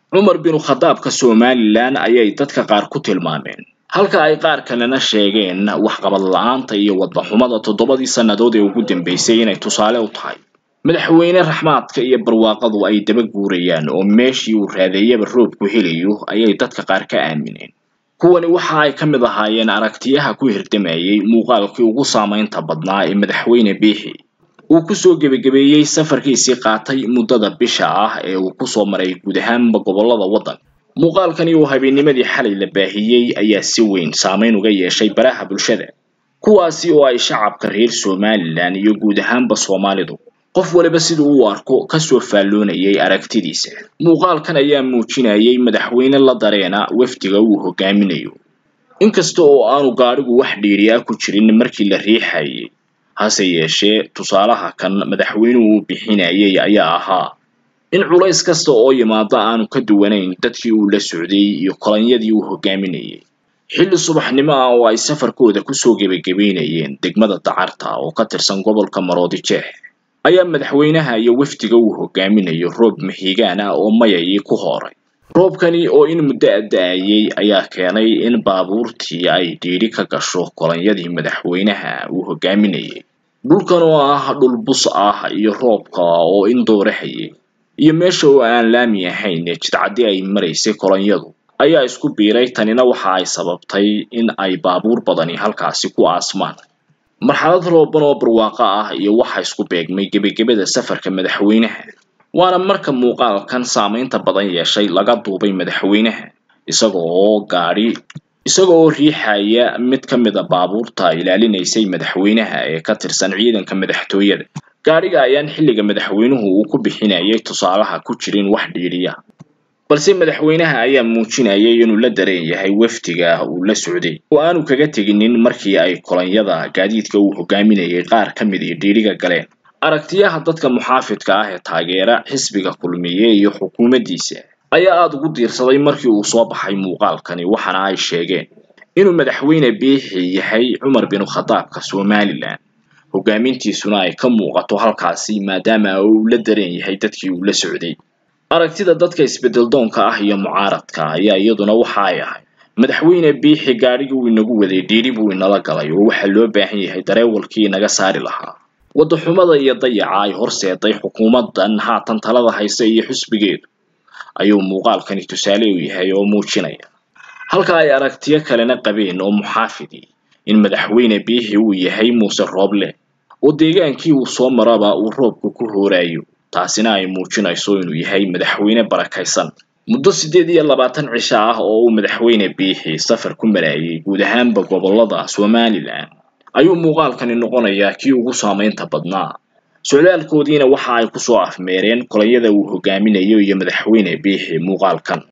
cumar binu khadaabka somalilan ayay dadka qaar ku tilmaameen halka ay qaar kalena sheegeen waxqabad la-aanta iyo waddaxumada toddobadii sannadood ee ugu dambeysay inay tusaale u tahay madaxweyne raxmaadka iyo barwaaqadu ay daba guurayaan oo meeshii uu raadeeyaba roobku helayo ayay dadka qaar ka aamineen kuwani waxa ay ka mid ahaayeen aragtiyaha ku hirdamayay muuqaalkii ugu saamaynta badnaa ee madaxweyne biixi uu kusoo gebagabeeyey safarkiisii qaatay muddada bisha ah ee uu kusoo maray guud ahaanba gobollada waddanka muuqaalkani uu habeennimadii xalay la baahiyey ayaa si weyn saamayn uga yeeshay baraha bulshada kuwaasi oo ay shacabka reer somalilan iyo guud ahaanba soomaalidu qof waliba siduu u arko kasoo faalloonayay aragtidiisa muuqaalkan ayaa muujinayay madaxweyne la dareena wafdiga uu hogaaminayo inkasta oo aanu gaadhigu wax dhiiri ah ku jirin markii la riixayay hase yeeshee tusaalaha kan madaxweynuhu uu bixinayay ayaa ahaa in culays kasta oo yimaada aanu ka duwanayn dadkii uu la socday iyo kolonyadii uu hogaaminayay xilli subaxnimo ah oo ay safarkooda kusoo gebagabeynayeen degmada dacarta oo ka tirsan gobolka maroodi jeex ayaa madaxweynaha iyo wafdiga uu hogaaminayo roob mahiigaan ah oo mayayii ku hooray roobkani oo in muddo adda-ayay ayaa keenay in baabuurtii ay dhiidhi ka gasho kolonyadii madaxweynaha uu hogaaminayay dhulkan oo ah dhul bus ah iyo roobka oo in doorahayay iyo meesha oo aan laami ahayn ee jidcaddi ay maraysay kolonyadu ayaa isku biiray tanina waxa ay sababtay in ay baabuur badani halkaasi ku aasmaan marxalad rooban oo barwaaqo ah iyo waxa isku beegmay gebagabada safarka madaxweynaha waana marka muuqaalkan saamaynta badan yeeshay laga duubay madaxweynaha isaga oo gaadhi isaga oo riixaya mid ka mid a baabuurta ilaalinaysay madaxweynaha ee ka tirsan ciidanka madaxtooyada gaadhiga ayaan xilliga madaxweynuhu uu ku bixinayay tusaalaha ku jirin wax dhiidhiya balse madaxweynaha ayaa muujinayay inuu la dareen yahay wafdiga uu la socday oo aanu kaga teginin markii ay kolonyada gaadiidka uu hogaaminayay qaar ka mid ii dhiidhiga galeen aragtiyaha dadka muxaafidka ah ee taageera xisbiga kulmiye iyo xukuumaddiisa ayaa aada ugu diirsaday markii uu soo baxay muuqaalkani waxaana ay sheegeen inuu madaxweyne biixi yahay cumar binu khadaabka somalilan hogaamintiisuna ay ka muuqato halkaasi maadaama uu la dareen yahay dadkii uu la socday aragtida dadka isbeddeldoonka ah iyo mucaaradka ayaa iyaduna waxa ay ahay madaxweyne biixi gaadhigii uu inagu waday dhiidhi buu inala galay oo waxaa loo baahan yahay dareewalkii inaga saari lahaa waddaxumada iyo dayaca ay horseeday xukuumaddan haatan talada haysa iyo xusbigeedu ayuu muuqaalkani tusaale u yahay oo muujinaya halka ay aragtiyo kalena qabeen oo muxaafidi in madaxweyne biixi uu yahay muuse rooble oo deegaankii uu soo maraba uu roobku ku hooraayo taasina ay muujinayso inuu yahay madaxweyne barakaysan muddo siddeed iyo labaatan cisho ah oo uu madaxweyne biixi safar ku maraayay guud ahaanba gobollada somalilan ayuu muuqaalkani noqonayaa kii ugu saamaynta badnaa socdaalkoodiina waxa ay kusoo afmeereen kolonyada uu hogaaminayo iyo madaxweyne biixi muuqaalkan